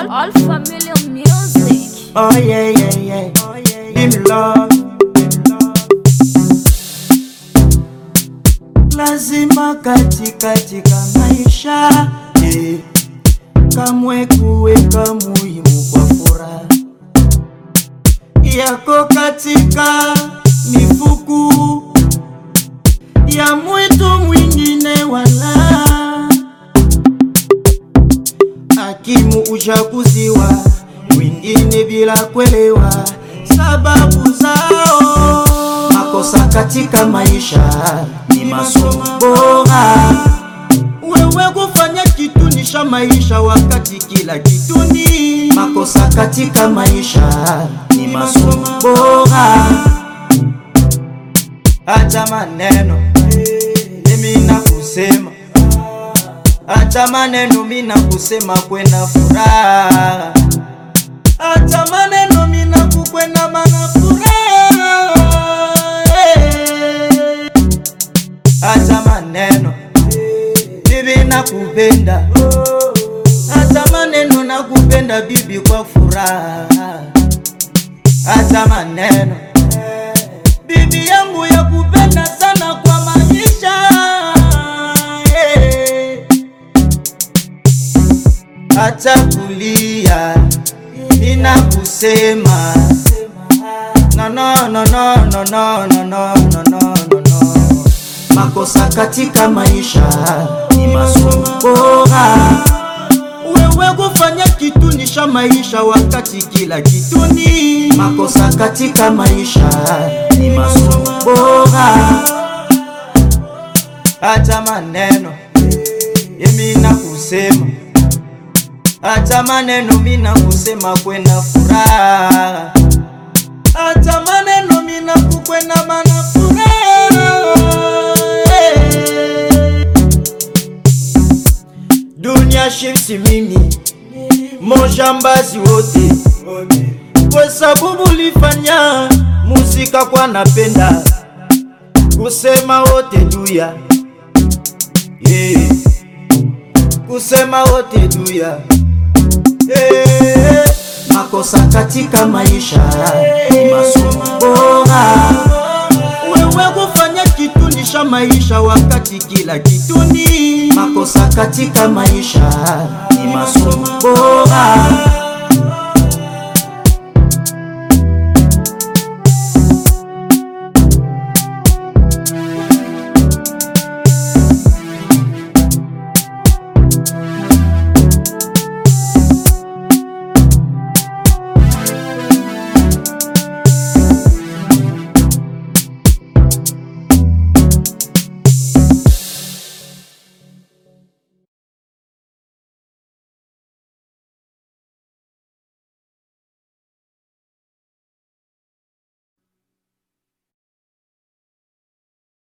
all, all familiar music. Oh yeah, yeah, yeah. Give me love. Lazima katika katika maisha eh, kamwe kuweka muhimu kwa furaha yako katika mifuku ya mwitu mwingine wala hakimu uchaguziwa wengine bila kuelewa sababu zao. Makosa katika maisha ni masomo bora. Wewe kufanya kitu nisha maisha wakati kila kitu ni makosa katika maisha ni masomo bora. Acha maneno mimi nakusema Acha maneno mina kusema kwenda furaha, acha maneno mina kukwenda mana furaha. Eh. Acha maneno bibi nakupenda, acha maneno nakupenda bibi kwa furaha, acha maneno bibi yangu ya kupenda sana kwa maisha eh. Acha kulia, nina kusema no no no no no no no no no no no no. Makosa katika maisha ni masomo bora. Wewe kufanya kitu nisha maisha wakati kila kitu ni makosa katika maisha ni masomo bora. Acha maneno yemi na kusema Acha maneno mina kusema kwenda furaha, acha maneno mina kukwenda mana furaha. Eh. Dunia shimsi mimi mojambazi wote, kwa sababu lifanya muzika kwa napenda kusema wote duya yeah. kusema wote duya Eh, makosa katika maisha ni masomo bora. Wewe kufanya kitu nisha maisha wakati kila kitu ni makosa katika maisha ni masomo bora.